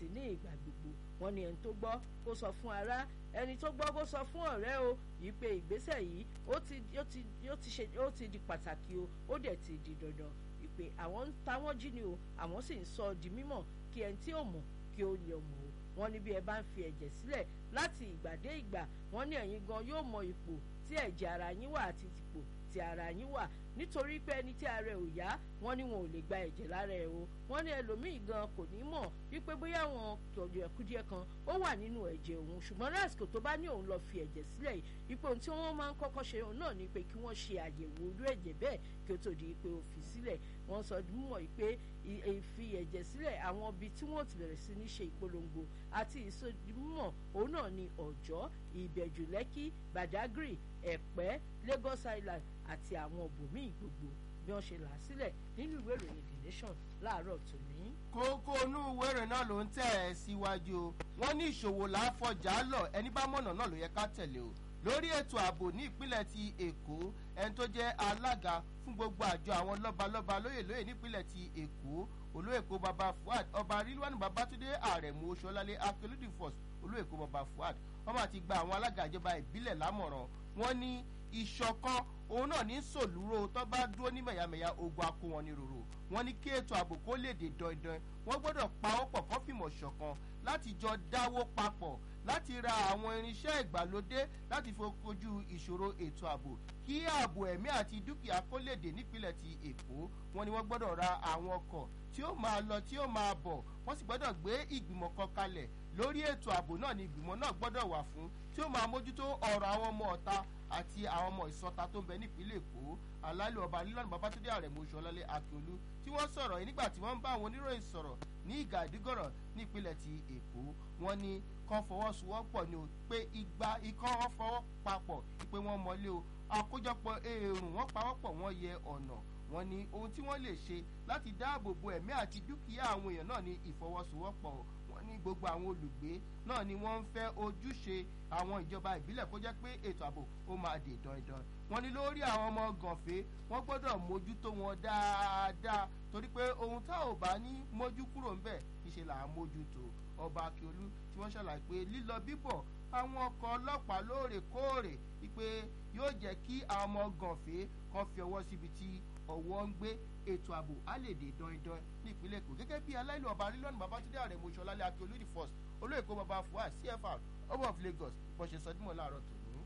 àti ní ìgbà gbogbo wọn ni ẹni tó gbọ́ kó sọ fún ará ẹni tó gbọ́ kó sọ fún ọ̀rẹ́ o yìí pé ìgbésẹ̀ yìí ó ti ó ti ó ti ṣe ó ti di pàtàkì o ó dẹ̀ ti di dandan ìpè àwọn ń ta wọ́n jí ni o àwọn sì ń sọ di mímọ̀ kí ẹni tí ò mọ̀ kí ó lè mọ̀ o wọ́n ní bí ẹ bá ń fi ẹ̀jẹ̀ sílẹ̀ láti ìgbà dé ìgbà wọ́n ní ẹ̀yin gan yóò mọ ipò tí ẹ̀jẹ̀ ara yín wà àti ipò tí ara yín wà nítorí pé ẹni tí ara ẹ̀ ò yá wọ́n ní wọn ò lè gba ẹ̀jẹ̀ lára ẹ̀ o wọ́n ní ẹlòmíì gan kò ní mọ̀ wípé bóyá àwọn kùdìẹ̀kudiẹ kan ó wà nínú ẹ̀jẹ̀ òun ṣùgbọ́n lásìkò tó bá ní òun lọ fi ẹ̀jẹ̀ sílẹ̀ ipò tí wọ́n máa ń kọ́kọ́ ṣe òun náà ni pé kí wọ́n ṣe àyẹ̀wò irú ẹ̀jẹ̀ bẹ́ẹ̀ kí ó tó di pé ó fi sílẹ̀ wọ́n sọ mímọ̀ pé ìfi ẹ̀jẹ̀ sílẹ̀ àwọn ibi tí wọ́n ti bẹ̀rẹ̀ sí ní ṣe ìpolongo àti ìsọdímọ̀ òun náà ni ọ̀jọ́ ìbẹ̀jù lẹ́kì badagry ẹ̀pẹ́ lagos island àti àwọn ibòmíì gbogbo bí wọ́n ṣe là á sílẹ̀ nínú ìwé ìròyìn the nation láàárọ̀ tòní. kókó inú ìwé ìròyìn náà ló ń tẹ̀ ẹ́ síwájú o wọ́n ní ìṣòwò láàfọ̀jà lọ ẹni bá mọ̀nà náà ló yẹ ká tẹ̀lé o lórí ètò ààbò ní ìpínlẹ̀ ti èkó ẹni tó jẹ́ alága fún gbogbo àjọ àwọn lọ́balọ́ba lóyè lóyè nípínlẹ̀ ti èkó olóèkó baba fuad ọba rilwani babatunde àrẹ̀mú oṣọlálẹ̀ akérèdì force olóèkó baba fuad wọ́n máa ti gba àwọn alága ìjọba ìbílẹ̀ lámọ̀ràn wọ́n ní ìṣọ̀kan òun náà ní sòlúrò tó bá dúró ní mẹ̀yàmẹ̀yà ogun akó wọn ní ròrò wọ́n ní kí ètò ààbò kó lè dé dandan wọ́n gbọ́dọ̀ pa ó pọ̀ kó fìmọ̀ ṣọ̀kan láti jọ dáwó papọ̀ láti ra àwọn irinṣẹ́ ìgbàlódé láti fokojú ìṣòro ètò ààbò kí ààbò ẹ̀mí àti dúkìá kó lè dé nípínlẹ̀ ti èkó wọn ni wọ́n gbọ́dọ̀ ra àwọn ọkọ̀ tí ó máa lọ tí ó máa bọ̀ wọ́n sì gbọ́dọ̀ gbé ìgbìmọ̀ kan kalẹ̀ lórí ètò ààbò náà ni ìgbìmọ̀ náà gbọ́dọ̀ wà fún tí ó máa mójútó ọ̀rọ̀ àwọn ọmọ ọ̀ta àti àwọn ọmọ ìsọta tó ń bẹ nípínlẹ̀ èkó alálẹ̀ ọba lílọ́nù babatunde àrẹ̀mú oṣùọlálẹ̀ akíolú tí wọ́n sọ̀rọ̀ yìí nígbà tí wọ́n ń bá àwọn oníròyìn sọ̀rọ̀ ní ìgà ìdígọ̀rọ̀ nípínlẹ̀ ti èkó wọ́n ní kan fọwọ́sowọ́pọ̀ ni o pé igba ikán wọn fọwọ́ papọ̀ pé wọ́n mọ́lé o àkójọpọ̀ èrùn wọn pawọ́pọ̀ wọ́n yẹ ọ̀nà wọ́n ní ohun tí wọ́n lè ṣe láti dáàbò bo ẹ̀mí àti dúkìá àwọn èèyàn náà ní ìfọwọ́sowọ́pọ̀ wọ́n ní gbogbo àwọn olùgbé náà ni wọ́n ń fẹ́ ojúṣe àwọn ìjọba ìbílẹ̀ kó jẹ́ pé ètò ààbò ó máa dè dandan wọ́n ní lórí àwọn ọmọ gànfẹ́ wọ́n gbọ́dọ̀ mójútó wọn dáadáa torí pé ohun tá ò bá ní mójú kúrò ń bẹ̀ níṣe là á mójútó ọba akíolú tí wọ́n ṣàlàyé pé lílọ bíbọ̀ àwọn ọkọ̀ ọlọ́pàá lóòrèkóòrè wípé yóò jẹ́ kí àwọn ọmọ gànfẹ́ kan fi ọwọ́ síbi tí ọwọ́ ń gbé ètò ààbò á lè dé dandan ní ìpínlẹ̀ èkó gẹ́gẹ́ bí aláìlú ọba rílọ́nù babatunde àrẹ̀mọ ìṣọ̀lálẹ̀ akíolú the first olóyèkó baba fuad cfr ọba of lagos bó ṣe sọdúnmọ̀ láàárọ̀ tòun.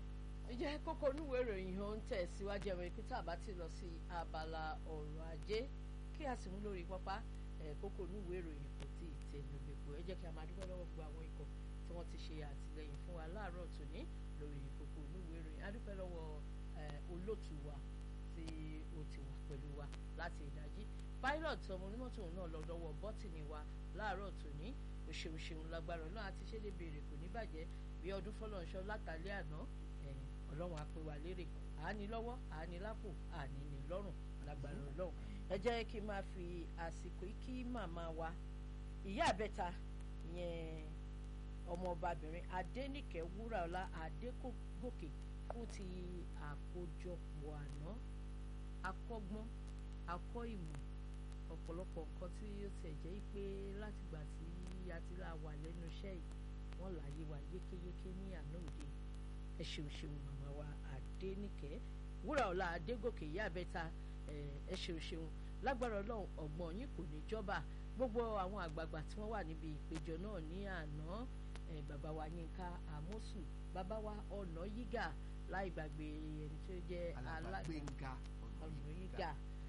ìjẹ́ kókó onúwèé ìròyìn ó ń tẹ̀ síwájú ẹ̀rọ ìpínlẹ̀ àbá ti lọ sí abala ọ̀rọ̀ ajé kí a sì mú lórí pápá kókó onúwèé ìròyìn kò tí ì tẹ̀ lóbèkó ẹ jẹ́ kí a máa dúpẹ́ lọ́wọ́ gbogbo àwọn ikọ̀ tí wọ́n ti ṣe àtìlẹyìn fún wa láàárọ̀ tòní lórí kókó onúwèé ìròyìn a dúpẹ́ lọ́wọ́ olóòtú wa tí ó ti wà pẹ̀lú wa láti ìdájí pilot ọmọ onímọ̀tò náà lọ lọ́wọ́ bọ́tìnì wa láàárọ̀ tòní òṣèlú ṣeun lágbára náà àti ṣe lè béèrè kò ní bàjẹ́ bí ọdún fọlọ́nṣọ́ látàlẹ́ àná ọlọ́run á pè wá lérè àání lọ́wọ́ àání lápò àní ní lọ́rùn lágbára ọlọ́run ẹ jẹ́ kí n máa fi àsìkò kí màmá wa ìyá àbẹ́ta yẹn ọmọọbabìnrin adẹ́nìkẹ́ wúràọlá adégòkè fún ti àkójọpọ̀ àná akọ́gbọ́n akọ́ ìmọ̀ ọ̀pọ̀lọpọ̀ nǹkan tí ó tiẹ̀ jẹ́ pé látìgbà tí a ti là wà lẹ́nu iṣẹ́ yìí wọ́n láyé wa yékéyéké ní àná òde ẹ ṣeun ṣeun màmá wa Adéníkẹ́ Wúràọlá Adégòkè ìyá àbẹ́ta ẹ ṣeun ṣeun lágbára Ọlọ́run ọ̀gbọ́n yín kò ní jọba gbogbo àwọn àgbààgbà tí wọ́n wà níbi ìpéjọ náà ní àná bàbá wa Yínká Àmọ́sù bàbá wa ọ̀nà yígà láì gbàgbé ẹni tó jẹ́ alágbèǹga ọ̀nà yígà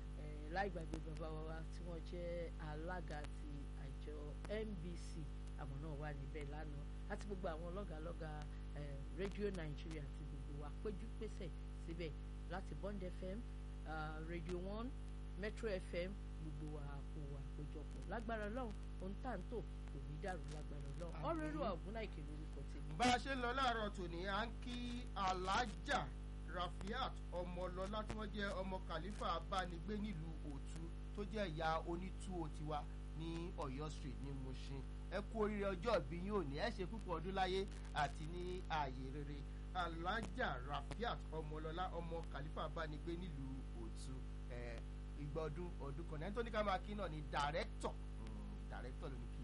láì gbàgbé bàbá wa tí wọ́n jẹ́ alága ti àjọ NBC àwọn náà wà níbẹ̀ lánàá àti gbogbo àwọn lọ́gàlọ́gà rédíò Nàìjíríà àti gbogbo wa péjú pésẹ̀ síbẹ̀ láti Bond FM uh, Radio One Metro FM gbogbo wa kò wà péjọpọ̀ lágbára Ọlọ́run ohun tá à ń tò kò ní dàrú lágbára Ọlọ́run ọ̀rọ̀ èrò ọ̀gbun láìké lórúkọ tèmi. bá a ṣe ń lọ láàárọ̀ tòní à ń kí alájà Rafiat ọmọlọlá tí wọ́n jẹ́ ọmọ kàlífà abánigbé nílùú òtú tó jẹ́ ìyá onítúwò tiwa ní Ọ̀yọ́ street ní Mushin ẹ kú oríire ọjọ́ ìbí yín òní ẹ ṣe púpọ̀ ọdún láyé àti ní ààyè rere alájà Rafiat ọmọlọlá ọmọ kàlífà abánigbé nílùú òtú ìgbà ọdún ọdún kan náà ẹni tó ní ká máa kí náà ni dàrẹ́tọ̀ dàrẹ́tọ̀ ló ní kí.